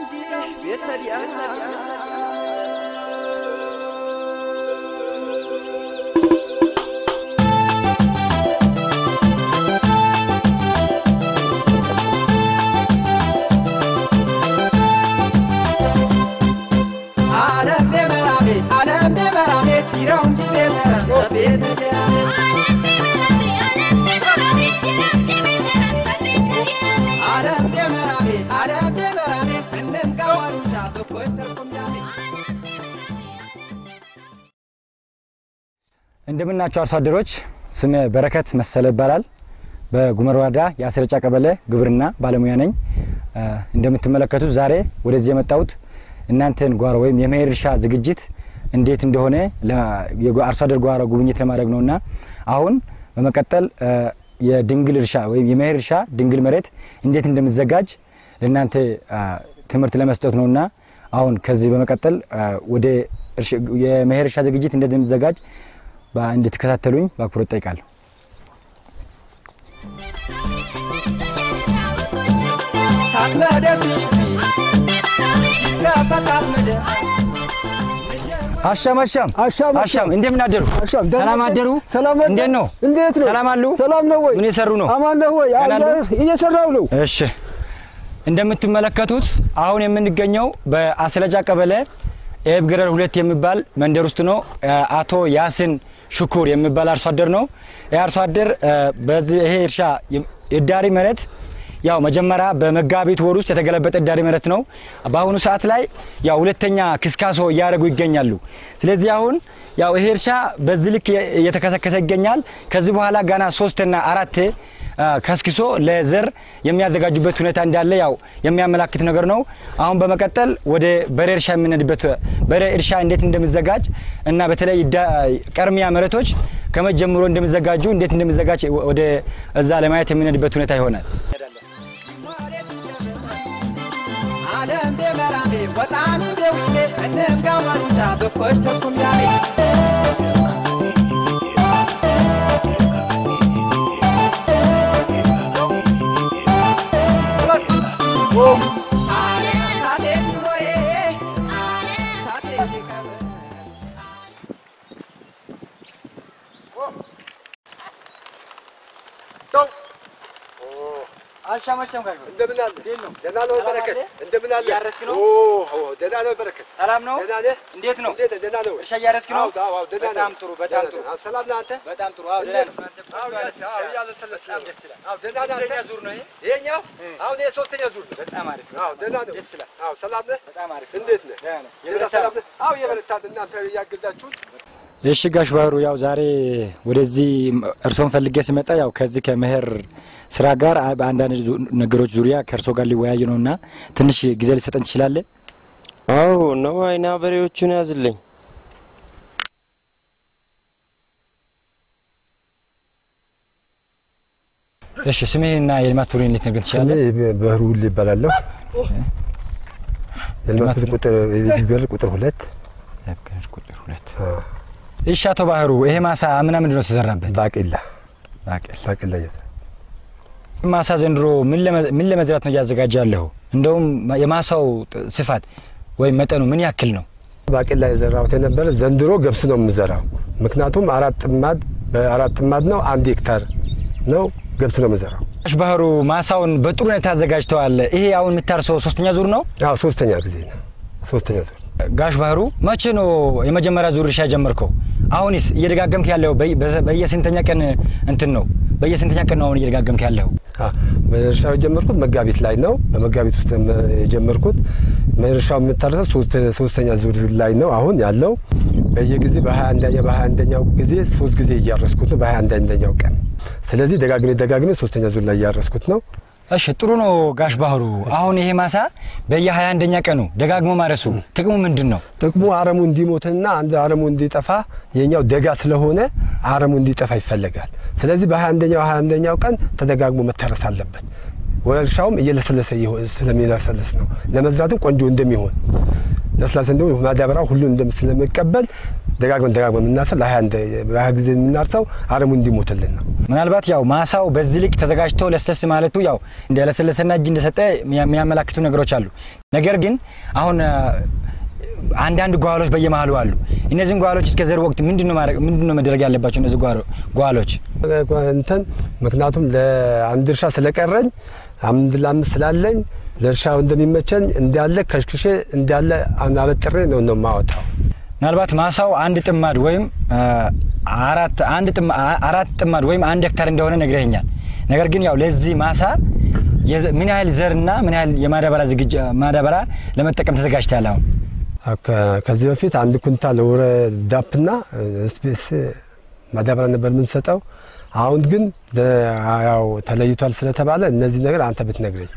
እንጂ ቤተዲያ ዓለም ደመራቤ ዓለም ደመራቤ ዲራው እንጂ ቤተራ ቤተዲያ ዓለም ደመራቤ ዓለም ደመራቤ እንንጋዋሉቻ በኮች ተርኩምዳሜ እንደምናቸው አርሶ አደሮች፣ ስሜ በረከት መሰለ ይባላል። በጉመር ወረዳ የአስረጫ ቀበሌ ግብርና ባለሙያ ነኝ። እ፣ እንደምትመለከቱት ዛሬ ወደዚህ የመጣሁት እናንተን ጓሮ ወይም የመኸር እርሻ ዝግጅት እንዴት እንደሆነ ለ- የጓ- አርሶ አደር ጓሮ ጉብኝት ለማድረግ ነውና አሁን በመቀጠል እ፣ የድንግል እርሻ ወይም የመኸር እርሻ ድንግል መሬት እንዴት እንደሚዘጋጅ ለእናንተ እ፣ ትምህርት ለመስጠት ነውና አሁን ከዚህ በመቀጠል እ፣ ወደ እርሻ- የመኸር እርሻ ዝግጅት እንዴት እንደሚዘጋጅ በ- እንድትከታተሉኝ በአክብሮት ጠይቃለሁ። ታጥመደ ፊፊ ይትከፈታት ምድር አሻም አሻም አሻም አሻም እንደምን አደሩ? አሻም ደህና ሰላም ነህ? አደሩ? ሰላም ነህ? እንዴት ነው? እንዴት ነው? ሰላም አሉ? ሰላም ነው ወይ? ምን የሰሩ ነው? አማን ነህ ወይ? ደህና አዎ፣ ነው? እየሰራው ነው። እሺ እንደምትመለከቱት አሁን የምንገኘው በአስለጃ ቀበሌ ኤብ ገረር ሁለት የሚባል መንደር ውስጥ ነው። አ- አቶ ያስን ሽኩር የሚባል አርሶ አደር ነው። ይህ አርሶ አደር አ፣ በዚህ ይሄ እርሻ የ- የዳሪ መሬት ያው መጀመሪያ በመጋቢት ወር ውስጥ የተገለበጠ ዳሪ መሬት ነው። በአሁኑ ሰዓት ላይ ያው ሁለተኛ ክስካሶ እያደረጉ ይገኛሉ። ስለዚህ አሁን ያው ይሄ እርሻ በዚህ ልክ የ- እየተከሰከሰ ይገኛል። ከዚህ በኋላ ገና ሶስትና አራቴ አ፣ ከስክሶ ለዘር የሚያዘጋጁበት ሁኔታ እንዳለ ያው የሚያመላክት ነገር ነው። አሁን በመቀጠል ወደ በሬ እርሻ የምንሄድበት በሬ እርሻ እንዴት እንደሚዘጋጅ እና በተለይ ዳ- ቀርሚያ መሬቶች ከመጀመሩ እንደሚዘጋጁ እንዴት እንደሚዘጋጅ ወደ እዛ ለማየት የምንሄድበት ሁኔታ ይሆናል። ዓለም ደመራቤ ወጣኑ ደውሌ እንንጋዋሉቻ በኮች ተርኩምዳሜ እንደምን አለ? ደህና ነው በረከት። እንደምን አለ? እያረስክ ነው? ኦ ኦ፣ ደህና ነው በረከት። ሰላም ነው? ደህና ነህ? እንዴት ነው? እንዴት ነህ? ደህና ነው? እርሻ እያረስክ ነው? አዎ፣ አዎ፣ ደህና በጣም ነህ? ጥሩ፣ በጣም ደህና ጥሩ። ነህ? ሰላም ነህ አንተ? በጣም ጥሩ። አዎ ደህና ነው። አዎ፣ ያስ- አዎ፣ እያለሰለስን ነው። ደስ ይላል። አዎ፣ ደህና ነህ አንተ? ስንተኛ ዙር ነው ይሄ? ይሄኛው አሁን ይሄ ሶስተኛ ዙር ነው። በጣም አሪፍ። አዎ፣ ደህና ነው። ደስ ይላል። አዎ፣ ሰላም ነህ? በጣም አሪፍ። እንዴት ነህ? ደህና ነው። ደህና የበረታ ሰላም ነህ? አዎ፣ የበረታን እናንተ እያገዛችሁን እሺ ጋሽ ባህሩ ያው ዛሬ ወደዚህ እርሶን ፈልጌ ስመጣ ያው ከዚህ ከመኸር ስራ ጋር አ- በአንዳንድ ዙ- ነገሮች ዙሪያ ከእርሶ ጋር ሊወያይ ነው እና ትንሽ ጊዜ ሊሰጠን ትችላለ? አዎ ነው አይና በሬዎቹን ያዝልኝ። እሺ ስምህንና የልማት ቡድን ልትነግረን ስሜ ትችላለህ? ባህሩ ውል ይባላለሁ። የልማት ልማት ቁጥር የቢበር ቁጥር ሁለት ቁጥር ሁለት እሺ አቶ ባህሩ ይሄ ማሳ አምና ምንድን ነው ተዘራበት? ባቄላ ባቄላ። ባቄላ እየዘራ ማሳ ዘንድሮ ምን ለመ- ምን ለመዝራት ነው እያዘጋጀ ያለሁ? እንደውም የማሳው ጥ- ስፋት ወይም መጠኑ ምን ያክል ነው? ባቄላ የዘራሁት የነበረ ዘንድሮ ገብስ ነው የምዘራው። ምክንያቱም አራት ጥማድ በአራት ጥማድ ነው አንድ ሄክታር ነው ገብስ ነው የምዘራው። ጋሽ ባህሩ ማሳውን በጥሩ ሁኔታ አዘጋጅተዋል። ይሄ አሁን የምታርሰው ሶስተኛ ዙር ነው? አዎ ሶስተኛ ጊዜ ነው ሶስተኛ ዙር ጋሽ ባህሩ መቼ ነው የመጀመሪያ ዙር እርሻ የጀመርከው? አሁንስ እየደጋገምክ ያለው በየ- በዘ- በየስንተኛ ቀን እንትን ነው? በየስንተኛ ቀን ነው አሁን እየደጋገምክ ያለው? አ፣ በእርሻው የጀመርኩት መጋቢት ላይ ነው። በመጋቢት ውስጥ ም- የጀመርኩት እርሻው የምታረሰው ሶስት- ሶስተኛ ዙር ላይ ነው አሁን ያለው። በየጊዜ በሀያ አንደኛ በሀያ አንደኛው ጊዜ ሶስት ጊዜ እያረስኩት ነው በሀያ አንደኛው ቀን። ስለዚህ ደጋግሜ ደጋግሜ ሶስተኛ ዙር ላይ እያረስኩት ነው። እሺ ጥሩ ነው ጋሽ ባህሩ። አሁን ይሄ ማሳ በየ21 አንደኛ ቀኑ ደጋግሞ ማረሱ ጥቅሙ ምንድን ነው? ጥቅሙ አረሙ እንዲሞትና አንድ አረሙ እንዲጠፋ የኛው ደጋ ስለሆነ አረሙ እንዲጠፋ ይፈለጋል። ስለዚህ በሀያ አንደኛው ሀያ አንደኛው ቀን ተደጋግሞ መታረስ አለበት። እርሻውም እየለሰለሰ ይሆን- ስለሚለሰልስ ነው ለመዝራትም ቆንጆ እንደሚሆን ለስላሳ እንደሆነ ማዳበሪያ ሁሉን እንደም ስለሚቀበል ደጋግመን ደጋግመን የምናርሰው ለሀያ አንደ- በሀያ ጊዜ የምናርሰው አረሙ እንዲሞትልን ነው። ምናልባት ያው ማሳው በዚህ ልክ ተዘጋጅቶ ለስለስ ማለቱ ያው እንደ ለስለሰና እጅ እንደሰጠ የሚያመላክቱ ነገሮች አሉ። ነገር ግን አሁን አ፣ አንዳንድ ጓሎች በየመሀሉ አሉ። እነዚህን ጓሎች እስከ ዘር ወቅት ምንድን ነው ማድረግ ምንድን ነው መደረግ ያለባቸው እነዚህ ጓሎ- ጓሎች? እንትን ምክንያቱም ለአንድ እርሻ ስለቀረኝ አምድ ለአምስት ስላለኝ ለእርሻው እንደሚመቸኝ እንዳለ ከሽክሼ እንዳለ አበጥሬ ነው ነው የማወጣው። ምናልባት ማሳው አንድ ጥማድ ወይም አ፣ አራት አንድ ጥማ- አ- አራት ጥማድ ወይም አንድ ሄክታር እንደሆነ ነግረኸኛል። ነገር ግን ያው ለዚህ ማሳ የዘ- ምን ያህል ዘርና ምን ያህል የማዳበሪያ ዝግጅ ማዳበሪያ ለመጠቀም ተዘጋጅተሃል? አሁን ከ- ከዚህ በፊት አንድ ኩንታል ወረ ዳፕና ስፔስ ማዳበሪያ ነበር የምንሰጠው። አሁን ግን ለ- ያው ተለይቷል ስለተባለ እነዚህ ነገር አንተ ብትነግረኝ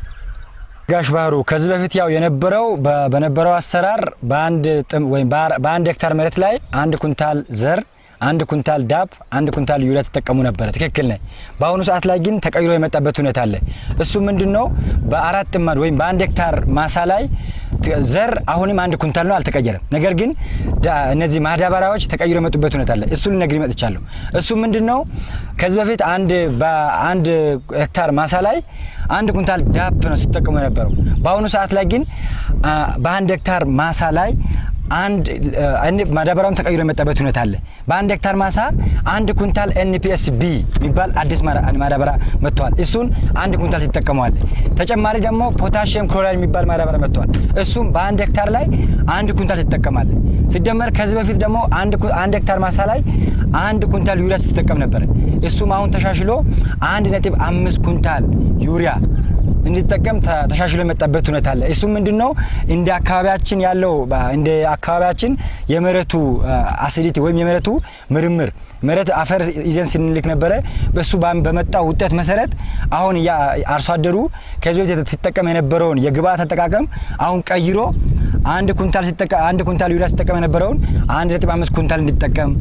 ጋሽ ባህሩ ከዚህ በፊት ያው የነበረው በ- በነበረው አሰራር በአንድ ጥም ወይም በአር- በአንድ ሄክታር መሬት ላይ አንድ ኩንታል ዘር አንድ ኩንታል ዳፕ አንድ ኩንታል ዩሪያ ተጠቀሙ ነበረ። ትክክል ነህ። በአሁኑ ሰዓት ላይ ግን ተቀይሮ የመጣበት ሁኔታ አለ። እሱ ምንድን ነው? በአራት ጥማድ ወይም በአንድ ሄክታር ማሳ ላይ ት- ዘር አሁንም አንድ ኩንታል ነው፣ አልተቀየረም። ነገር ግን ዳ- እነዚህ ማዳበሪያዎች ተቀይሮ የመጡበት ሁኔታ አለ። እሱ ልነግርህ መጥቻለሁ። እሱ ምንድን ነው? ከዚህ በፊት አንድ በአንድ ሄክታር ማሳ ላይ አንድ ኩንታል ዳፕ ነው ሲጠቀሙ የነበረው። በአሁኑ ሰዓት ላይ ግን አ፣ በአንድ ሄክታር ማሳ ላይ አንድ አ፣ ማዳበሪያውም ተቀይሮ የመጣበት ሁኔታ አለ። በአንድ ሄክታር ማሳ አንድ ኩንታል ኤንፒኤስ ቢ የሚባል አዲስ ማዳ- ማዳበሪያ መጥተዋል። እሱን አንድ ኩንታል ትጠቀመዋል። ተጨማሪ ደግሞ ፖታሽየም ክሎራይድ የሚባል ማዳበሪያ መጥተዋል። እሱም በአንድ ሄክታር ላይ አንድ ኩንታል ትጠቀማለ። ሲደመር ከዚህ በፊት ደግሞ አንድ ኩ- አንድ ሄክታር ማሳ ላይ አንድ ኩንታል ዩሪያ ስትጠቀም ነበረ። እሱም አሁን ተሻሽሎ አንድ ነጥብ አምስት ኩንታል ዩሪያ እንዲጠቀም ተ- ተሻሽሎ የመጣበት ሁኔታ አለ። እሱም ምንድን ነው እንደ አካባቢያችን ያለው በ- እንደ አካባቢያችን የመሬቱ አሲዲቲ ወይም የመሬቱ ምርምር መሬት አፈር ይዘን ስንልክ ነበረ። በሱ ባም- በመጣው ውጤት መሰረት አሁን ያ አርሶ አደሩ ከዚህ በፊት ሲጠቀም የነበረውን የግብአት አጠቃቀም አሁን ቀይሮ አንድ ኩንታል ሲጠቀም አንድ ኩንታል ዩሪያ ሲጠቀም የነበረውን አንድ ነጥብ አምስት ኩንታል እንዲጠቀም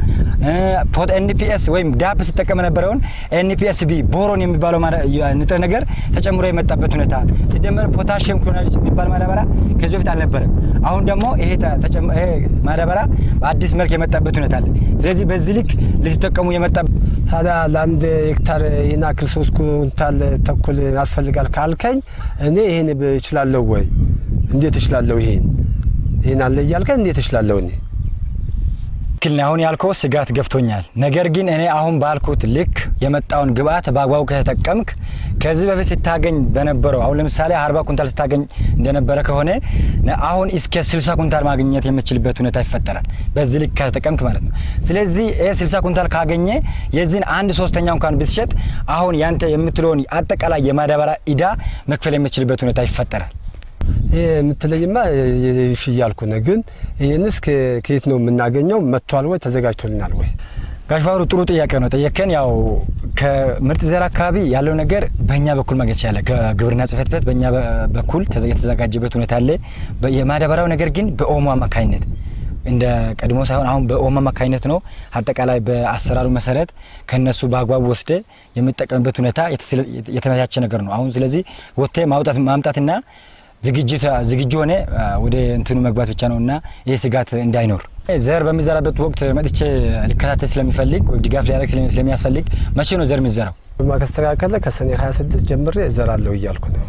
ፖት ኤንፒኤስ ወይም ዳፕ ሲጠቀም የነበረውን ኤንፒኤስ ቢ ቦሮን የሚባለው ማዳ- የ- ንጥረ ነገር ተጨምሮ የመጣበት ሁኔታ ሲደመር ፖታሽየም ክሎራይድ የሚባል ማዳበሪያ ከዚህ በፊት አልነበረም። አሁን ደግሞ ይሄ ተ- ተጨም- ይሄ ማዳበሪያ በአዲስ መልክ የመጣበት ሁኔታ አለ። ስለዚህ በዚህ ልክ ልትጠቀሙ የመጣ ታዲያ ለአንድ ሄክታር ይህን ያክል ሶስት ኩንታል ተኩል ያስፈልጋል ካልከኝ እኔ ይህን እችላለሁ ወይ? እንዴት እችላለሁ? ይሄን ይህን አለ እያልከኝ እንዴት እችላለሁ እኔ? ትክክል ነው። አሁን ያልከው ስጋት ገብቶኛል። ነገር ግን እኔ አሁን ባልኩት ልክ የመጣውን ግብአት በአግባቡ ከተጠቀምክ ከዚህ በፊት ስታገኝ በነበረው አሁን ለምሳሌ አርባ ኩንታል ስታገኝ እንደነበረ ከሆነ ነ- አሁን እስከ ስልሳ ኩንታል ማግኘት የምችልበት ሁኔታ ይፈጠራል። በዚህ ልክ ከተጠቀምክ ማለት ነው። ስለዚህ ይህ ስልሳ ኩንታል ካገኘ የዚህን አንድ ሶስተኛ እንኳን ብትሸጥ አሁን ያንተ የምትለውን አጠቃላይ የማዳበሪያ ኢዳ መክፈል የምችልበት ሁኔታ ይፈጠራል። ይህ የምትለይማ እሺ እያልኩ ነው። ግን ይህንስ ከ- ከየት ነው የምናገኘው? መጥቷል ወይ ተዘጋጅቶልናል ወይ? ጋሽ ባህሩ ጥሩ ጥያቄ ነው ጠየከን። ያው ከምርጥ ዘር አካባቢ ያለው ነገር በእኛ በኩል ማግኘት ይቻላል። ከግብርና ጽሕፈት ቤት በእኛ በ- በኩል ተዘ- የተዘጋጀበት ሁኔታ አለ። በ- የማዳበሪያው ነገር ግን በኦሞ አማካኝነት እንደ ቀድሞ ሳይሆን አሁን በኦሞ አማካኝነት ነው። አጠቃላይ በአሰራሩ መሰረት ከነሱ በአግባቡ ወስደ የምጠቀምበት ሁኔታ የተስለ- የተመቻቸ ነገር ነው። አሁን ስለዚህ ወጥተ ማውጣት ማምጣትና ዝግጅት ዝግጁ ሆነ አ፣ ወደ እንትኑ መግባት ብቻ ነው እና ይህ ስጋት እንዳይኖር ዘር በሚዘራበት ወቅት መጥቼ ሊከታተል ስለሚፈልግ ወይ ድጋፍ ሊያደርግ ስለሚ- ስለሚያስፈልግ መቼ ነው ዘር የሚዘራው? ማስተካከለ ከሰኔ 26 ጀምሬ እዘራለሁ እያልኩ ነው።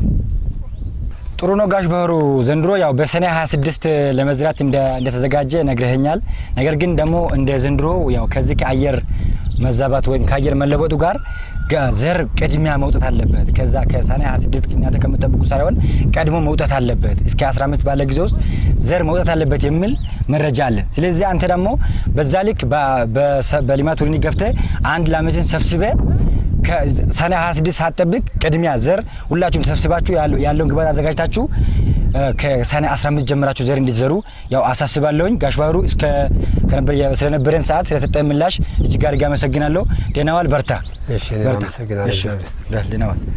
ጥሩ ነው ጋሽ ባህሩ ዘንድሮ ያው በሰኔ 26 ለመዝራት እንደ- እንደተዘጋጀ ነግረኸኛል። ነገር ግን ደግሞ እንደ ዘንድሮ ያው ከዚህ ከአየር መዛባት ወይም ከአየር መለወጡ ጋር ጋ- ዘር ቅድሚያ መውጣት አለበት። ከዛ ከሰኔ 26 እናንተ ከምጠብቁ ሳይሆን ቀድሞ መውጣት አለበት። እስከ 15 ባለ ጊዜ ውስጥ ዘር መውጣት አለበት የሚል መረጃ አለ። ስለዚህ አንተ ደግሞ በዛ ልክ በ- በሰ- በሊማት ቡድን ገብተህ አንድ ላመትን ሰብስበ ከሰኔ 26 ሳትጠብቅ ቅድሚያ ዘር ሁላችሁም ተሰብስባችሁ ያለ- ያለውን ግባት አዘጋጅታችሁ እ፣ ከሰኔ 15 ጀምራችሁ ዘር እንዲዘሩ ያው አሳስባለሁኝ። ጋሽ ባህሩ እስከ ከነበር ስለነበረን ሰዓት ስለሰጠን ምላሽ እጅግ አድርጌ አመሰግናለሁ። ደህና ዋል፣ በርታ። እሺ እኔም በርታ። አመሰግናለሁ። እሺ፣ እግዚአብሔር ይስጥ። በል፣ ደህና ዋል።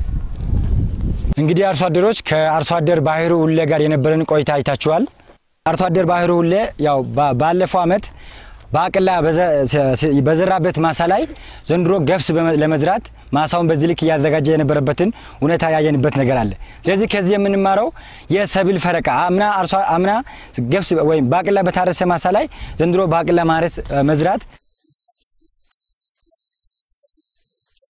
እንግዲህ አርሶ አደሮች ከአርሶ አደር ባህሩ ሁሌ ጋር የነበረን ቆይታ አይታችኋል። አርሶ አደር ባህሩ ሁሌ ያው ባ- ባለፈው አመት በአቅላ በዘ- ስ- በዘራበት ማሳ ላይ ዘንድሮ ገብስ በመ- ለመዝራት ማሳውን በዚህ ልክ እያዘጋጀ የነበረበትን ሁኔታ ያየንበት ነገር አለ። ስለዚህ ከዚህ የምንማረው የሰብል ፈረቃ አምና አርሶ አምና ገብስ ወይም በአቅላ በታረሰ ማሳ ላይ ዘንድሮ በአቅላ ማረስ እ፣ መዝራት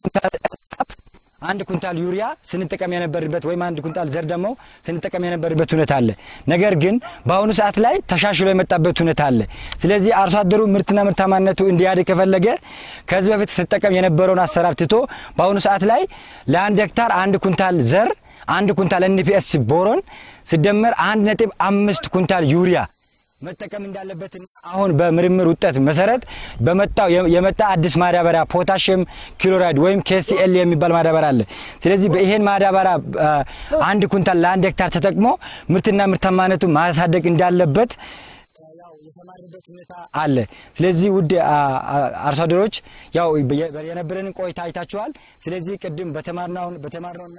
ኩንታል አንድ ኩንታል ዩሪያ ስንጠቀም የነበርበት ወይም አንድ ኩንታል ዘር ደግሞ ስንጠቀም የነበርበት ሁኔታ አለ። ነገር ግን በአሁኑ ሰዓት ላይ ተሻሽሎ የመጣበት ሁኔታ አለ። ስለዚህ አርሶ አደሩ ምርትና ምርታማነቱ እንዲያድግ ከፈለገ ከዚህ በፊት ስጠቀም የነበረውን አሰራር ትቶ በአሁኑ ሰዓት ላይ ለአንድ ሄክታር አንድ ኩንታል ዘር አንድ ኩንታል ኤንፒኤስ ቦሮን ሲደመር አንድ ነጥብ አምስት ኩንታል ዩሪያ መጠቀም እንዳለበትና አሁን በምርምር ውጤት መሰረት በመጣው የመጣ አዲስ ማዳበሪያ ፖታሽየም ክሎራይድ ወይም ኬሲኤል የሚባል ማዳበሪያ አለ። ስለዚህ በይሄን ማዳበሪያ አንድ ኩንታል ለአንድ ሄክታር ተጠቅሞ ምርትና ምርታማነቱ ማሳደግ እንዳለበት የተማርበት ሁኔታ አለ። ስለዚህ ውድ አርሶ አደሮች ያው የነበረንን ቆይታ አይታችኋል። ስለዚህ ቅድም በተማርነው በተማርነውና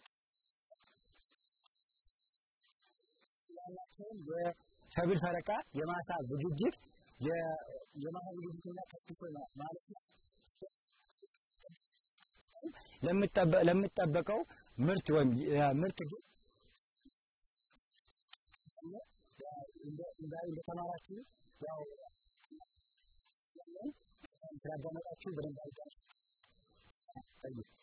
ሰብል ፈረቃ የማሳ ዝግጅት የማሳ ዝግጅትና ከስቶ ማለት ነው ለሚጠበቀው ምርት ወይም ምርት ግን እንደተማራችሁ ያው ስላዳመጣችሁ በደንብ አድርጋችሁ